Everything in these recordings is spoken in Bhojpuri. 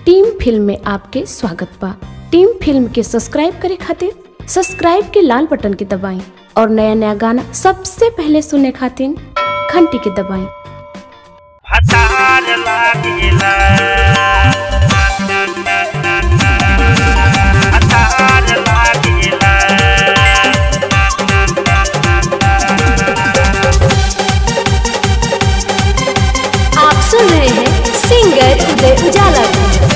टीम फिल्म में आपके स्वागत बा टीम फिल्म के सब्सक्राइब करे खातिर सब्सक्राइब के लाल बटन के दबाएं और नया नया गाना सबसे पहले सुनने खातिर घंटी के दबाएं भतार लागेला भतार लागेला आप सुन रहे हैं सिंगर उदय उजाला को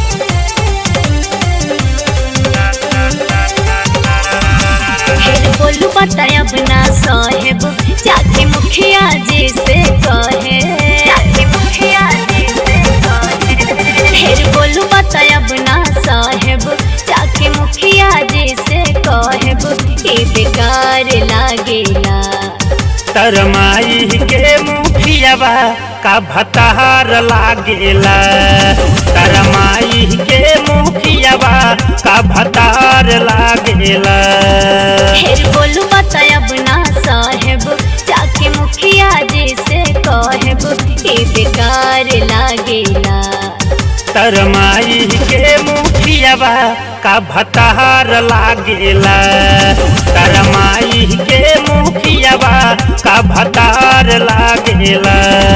फिर बोलू बताया बिना साहेब जाके मुखिया जी से कहे जाके मुखिया जी से कहे फिर बोलू बताया बिना साहेब जाके मुखिया जी से कहेब ये बेकार लागेला तरमाई के मुखियावा का भतार लागेला तरमाई के मुखियावा का भतार लागेला फिर बोलू बताया बिना साहेब जाके मुखिया जी से कहेब ये बेकार लागेला तरमाई के मुखियावा का भतार लागेला तरमाई के मुखियावा का भतार लागेला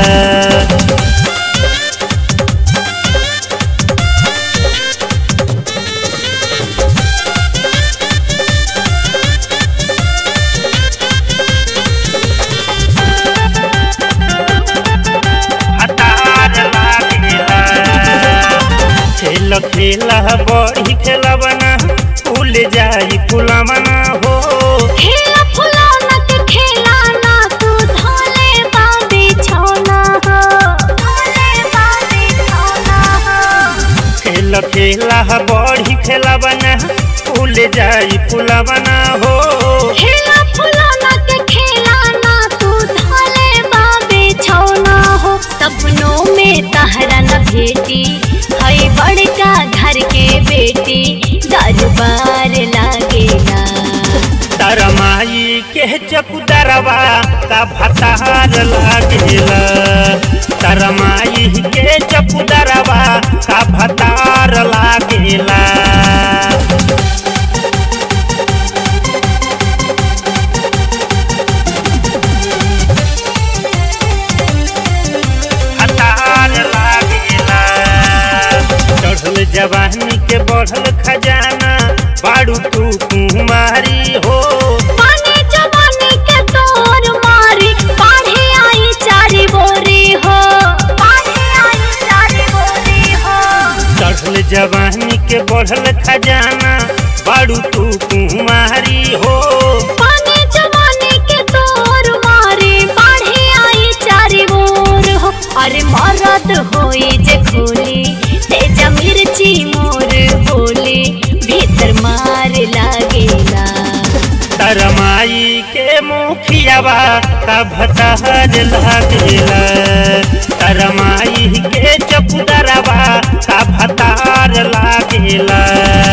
भतार लागेला खेल खेला बड़ी खेलबना फूल जाई फुलवना हो खेला फुलौना के खेलाना तू धोले बाबी छौना हो धोले बाबी छौना हो खेल खेला बड़ी खेलबना फूल जाई फुलवना हो खेला फुलौना के खेलाना तू धोले बाबी छौना हो सपनों में तहरा न भेटी हई बड़का घर के बेटी दरबार लागेला तरमाई के चकुदरवा का भतार लागेला तरमाई के चकुदरवा का भतार लागेला भतार लागेला चढ़ल जवानी के बढ़ल खजाना बाड़ू तू कुमारी हो पानी जवानी के तोर मारी पाढ़े आई चारी बोरी हो पाढ़े आई चारी बोरी हो चढ़ल जवानी के बढ़ल खजाना बाड़ू तू कुमारी हो पानी जवानी के तोर मारी पाढ़े आई चारी बोर हो अरे मरद होई जे खोली तेजा मिर्ची मोर बोली भीतर मार लागेला तरमाई के मुखियावा का भतार लागेला तरमाई के चपुदरवा का भतार लागेला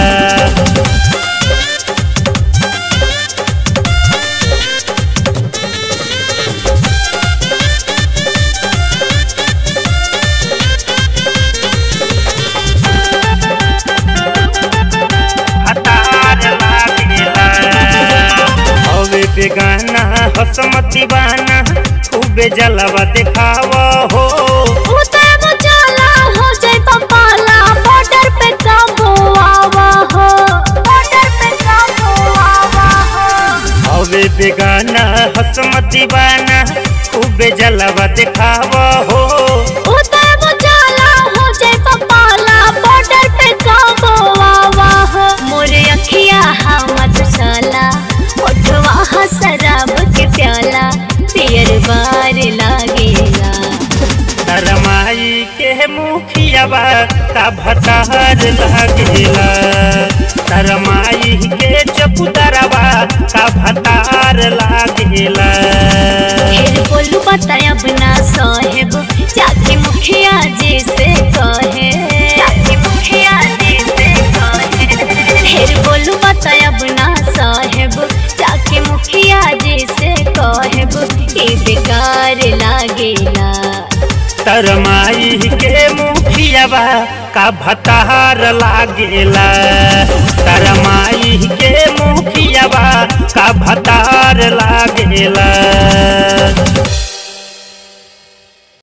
भतार लागेला हवे बेगाना हसमत दीवाना खूबे जलवा दिखाव हो उतर मुचाला हो जाए पपाला बॉर्डर पे काबू आवा हो बॉर्डर पे काबू आवा हो हवे बेगाना हसमत दीवाना खूबे जलवा दिखाव हो उतर मुचाला हो जाए पपाला बॉर्डर पे काबू आवा हो मोरे अखिया हमत साला ओठवा हा शराब के प्याला पियर बार लागेला तरमाई के मुखियावा का भतार लागेला तरमाई के चपुदरवा का भतार लागेला फिर बोलू बताया बिना साहेब जाके मुखिया जी से कहे जाके मुखिया जी से कहे फिर बोलू बताया बिना साहेब जाके मुखिया जी से कहेब ये बेकार लागेला तरमाई के मुखिया पियावा का भतार लागेला तारा माई के मुखियावा का भतार लागेला